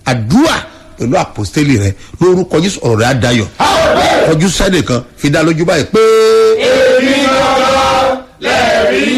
àdúrà pẹ̀lú àpòstélì rẹ lórúkọ jésù ọ̀rọ̀ rẹ á dayọ̀ ọjọ́ sẹ́nì kan fi dá lójú báyìí pé. èmi gangan lẹ́rìí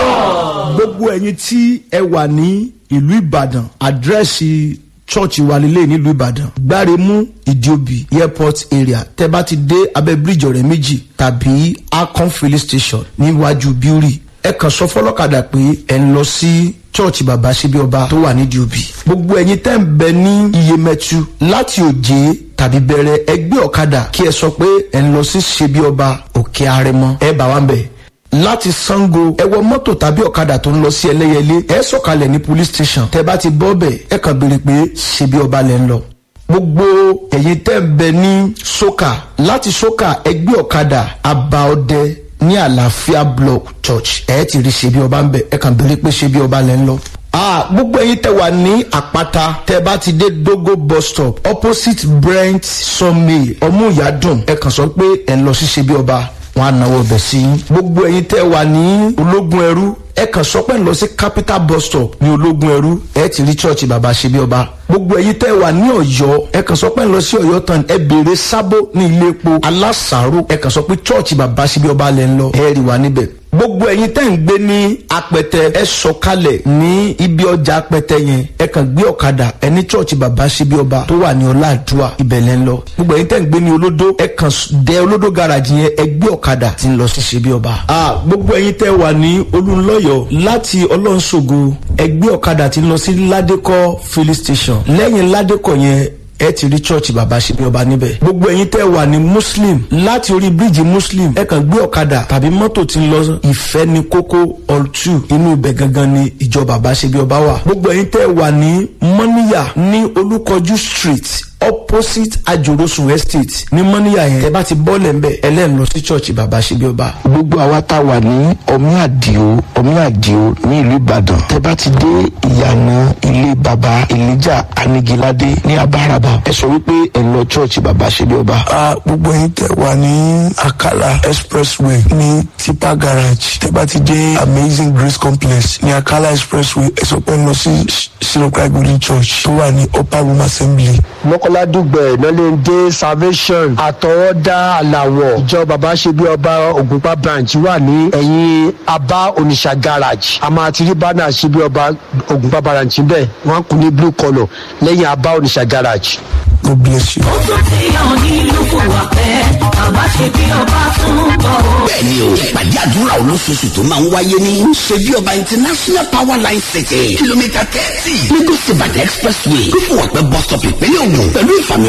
náà. gbogbo ẹ̀yin tí ẹ wà ní ìlú ìbàdàn àdírẹ́sì chọ́ọ̀chì wa lélẹ̀ nílùú ìbàdàn gbáremú ìdíòbí airport area tẹ bá ti dé abẹ́ bíríjì ọ̀rẹ́ méjì tàbí akon filling station níwájú bíúrì ẹ kàn sọ fọlọ́kadà pé ẹ ń lọ sí chọ́ọ̀chì bàbá síbi ọba tó wà ní diobi gbogbo ẹ̀yin tẹ́ ń bẹ ní iyemẹtu láti òjé tàbí bẹ̀rẹ̀ ẹgbẹ́ ọ̀kadà kí ẹ sọ pé ẹ ń lọ sí ṣebí ọba òkè arẹmọ ẹ bá wa ń bẹ̀ láti sango ẹ wọ mọ́tò tàbí ọ̀kadà tó ń lọ sí ẹlẹ́yẹlé ẹ sọ̀kalẹ̀ ní police station tẹ bá ti bọ́ bẹ̀ ẹ kàn béèrè pé ṣebí ọba lẹ́ ń lọ gbogbo ẹ̀yin tẹ́ ń bẹ ní soka láti soka ẹgbẹ́ ọ̀kadà abaọdẹ ní àlàáfíà block church ẹ ti rí ṣebí ọba ń bẹ ẹ kàn béèrè pé ṣebí ọba lẹ́ ń lọ ah gbogbo ẹyin tẹ wà ní àpáta tẹ bá ti dé dogo bus stop opposite brent sawmill ọmúyàdùn ẹ kàn sọ pé ẹ ń lọ sí ṣebí ọba wọn á náwó ọbẹ̀ sí i. gbogbo ẹ̀yin tẹ́ wà ní ológun ẹrú ẹ kàn sọ pé ń lọ sí capital bus stop ní ológun ẹrú ẹ ti rí church bàbá ṣe bí ọba. gbogbo ẹ̀yin tẹ́ wà ní ọ̀yọ́ ẹ kàn sọ pé ń lọ sí ọ̀yọ́ tán ẹ béèrè sábó ní ilé epo alásàárò ẹ kàn sọ pé church bàbá ṣe bí ọba lẹ́ ń lọ ẹ rí wa níbẹ̀ gbogbo ẹyin tẹ́ ń gbé ní apẹtẹ ẹ sọkalẹ̀ ní ibi ọjà apẹtẹ yẹn ẹ kàn gbé ọ̀kadà ẹ ní church bàbá síbi ọba tó wà ní ọláàdúà ibẹ̀lẹ̀ ń lọ gbogbo ẹyin tẹ́ ń gbé ní olódó ẹ kàn dé olódó garage yẹn ẹ gbé ọ̀kadà tí ń lọ sí síbi ọba. a gbogbo ẹyin tẹ́ wà ní olùlọ́yọ̀ láti ọlọ́nṣogo ẹ gbé ọ̀kadà tí ń lọ sí ládékọ́ filling station lẹ́yìn ládékọ́ yẹn ẹ ti rí chọ́ọ̀chì bàbá ṣebí ọba níbẹ̀. gbogbo ẹ̀yin tẹ́ wà ní muslim láti orí bíríìjì muslim ẹ kàn gbé ọ̀kadà tàbí mọ́tò tí ń lọ ìfẹ́ ní kókó all two inú ibẹ̀ gangan ni ìjọ bàbá ṣebí ọba wà. gbogbo ẹ̀yin tẹ́ wà ní mọ́níyà ní olúkọjú street opposite ajorosun estate ní mọ́níyà yẹn ẹ bá ti bọ́ọ̀lẹ̀ ńbẹ ẹlẹ́nu lọ sí chọ́ọ̀chì bàbá ṣebí ọba. gbogbo àwa tá a wà ní ọmí àdìo ọmí àdìo ní ìlú ìbàdàn tẹ bá ti dé ìyànà ilé baba elijah anigilade ní abáraba ẹ sọ wípé ẹ lọ church baba ṣẹbi ọba. a gbogbo yín tẹ wà ní akala expressway ní tipa garage tẹ bá ti dé amazing grace complex ní akala expressway ẹ sọ pé ẹ lọ sí sinokra golden church tó wà ní upper room assembly. mọ́kànlá dùgbẹ̀ nọ́lẹ́ndé salvation àtọwọ́dá àlàwọ̀ ìjọ bàbá ṣe bí ọba ògùnpá branch wà ní ẹ̀yìn abá oníṣà garage a máa ti rí bánà ṣe bí ọba ògùnpá branch bẹ́ẹ̀ wọ́n kú ní blue colour lẹ́yìn abá oníṣà garage. god bless you. ó tún ti hàn nílùú kò wá pẹ́ bàbá ṣe bí ọba tún bọ̀ ó. bẹ́ẹ̀ni o ìpàdé àdúrà olóṣooṣù tó máa ń wáyé ní ṣebí ọba international power line city kìlómítà thirty lagos ibadan expressway lókùwàpẹ́ bus stop ìpínlẹ̀ ògùn pẹ̀lú ìfàmì